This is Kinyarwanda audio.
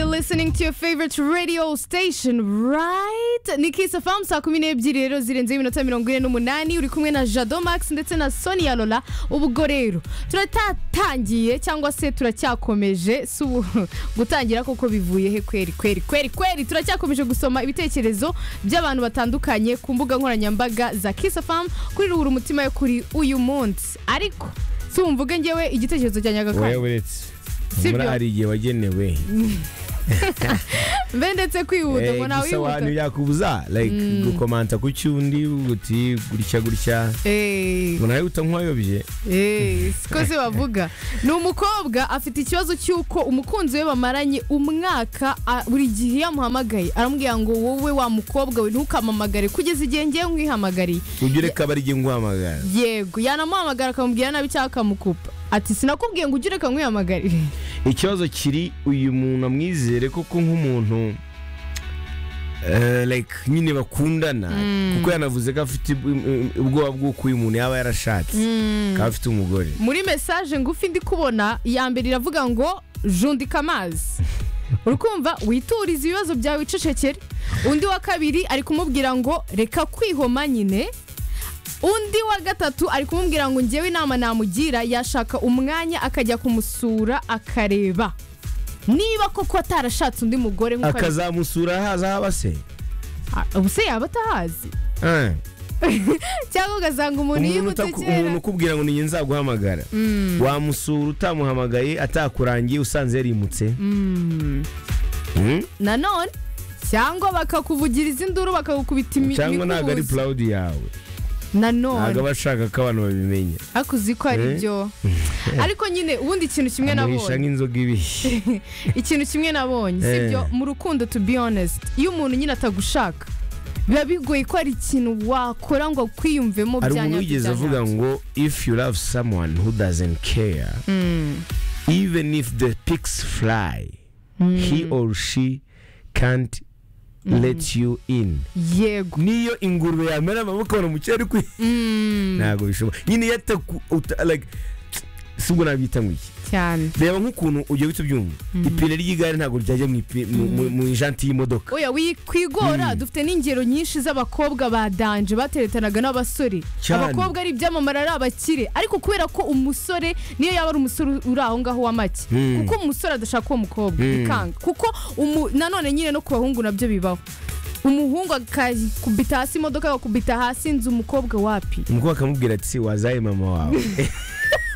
listening to your favorite radio station right ni kisi famu saa kumi n'ebyiri rero zirenzeho iminota mirongo ine n'umunani uri kumwe na jado max ndetse na sonia lola ubwo rero turatatangiye cyangwa se turacyakomeje si ubu gutangira koko bivuye he kweri kweri kweri kweri turacyakomeje gusoma ibitekerezo by'abantu batandukanye ku mbuga nkoranyambaga za kisi famu kuri ruhura umutima yo kuri uyu munsi ariko si umvuge ngewe igitekerezo cya nyagakara wewe uretse Sibyo. muri hari igihe wagenewe mbe ndetse kwihuta Eh, ngo gusa abantu nawihuta byakubuza like gukomanta ku cyundi uti gutya gutya Eh, ubona wihuta nk'uwayobye eh, siko se bavuga ni umukobwa afite ikibazo cy'uko umukunzi we bamaranye umwaka a- buri gihe iyo amuhamagaye aramubwira ngo wowe wa mukobwa we ntukamamagare kugeza igihe ngewe nkwihamagariye ujye ureka abari igihe nguhamagara yego yanamuhamagara akamubwira nabi cyangwa akamukupa ati sinakubwiye ngo ujye ureka nkwihamagare ikibazo kiri uyu muntu amwizere koko nk'umuntu eh, like nyine bakundana kuko yanavuze ko afite im- im- ubwoba bw'uko uyu muntu yaba yarashatse akaba afite umugore muri mesaje ngufi ndi kubona iya mbere iravuga ngo jundika amazi urukumva witurize ibibazo byawe wicecekere undi wa kabiri ari kumubwira ngo reka kwihoma nyine undi wa gatatu ari kumubwira ngo ngewe inama namugira yashaka umwanya akajya kumusura akareba niba koko atarashatse undi mugore nk'uko ari- akazamusura haza haba se Ah, ubu se yaba atahazi Eh. cyangwa ugasanga umuntu umuntu yibutse utaku- umuntu kera ukubwira ngo ni njye nzaguhamagara wamusura utamuhamagaye atakurangiye usanze yarimutse Mm? nanone cyangwa bakakuvugiriza induru bakagukubita imi- cyangwa ntabwo ari imikubuzo. purawudi yawe ntabwo nanone aba ashaka ko abantu babimenya ariko uzi ko ari Eh? byo ariko nyine ubundi ikintu kimwe amuhisha nabonye nk'inzoga ibihe ikintu kimwe nabonye Eh. sibyo mu rukundo to be honest iyo umuntu nyine atagushaka biba bigoye ko ari ikintu wakora ngo kwiyumvemo hari bya umuntu nyabyo wigeze bya avuga nyabyo. ngo if you love someone who doesn't care even if the pigs fly he or she can't let you in yego niyo ingurube yamera amaboko abona umukire ari kwi ntabwo bishoboka nyine iyo ataku uta- like si ubwo nabita ngo iki cyane reba nk'ukuntu ugiye uhita ubyumva ipine ry'igare ntabwo ryajya mu ipi- mu- mu- mu ijanti y'imodoka oya wikwigora dufite n'ingero nyinshi z'abakobwa badanje bateretanaga n'abasore Cyane. abakobwa ari ibyamamare ari abakire ariko kubera ko umusore niyo yaba ari umusore uri aho ngaho w'amake Mm. kuko umusore adashaka uwo mukobwa Mm. bikanga kuko umu- nanone nyine no ku bahungu nabyo bibaho umuhungu akakubita hasi imodoka agakubita hasi inzu umukobwa wapi umukobwa akamubwira ati wazaye mama wawe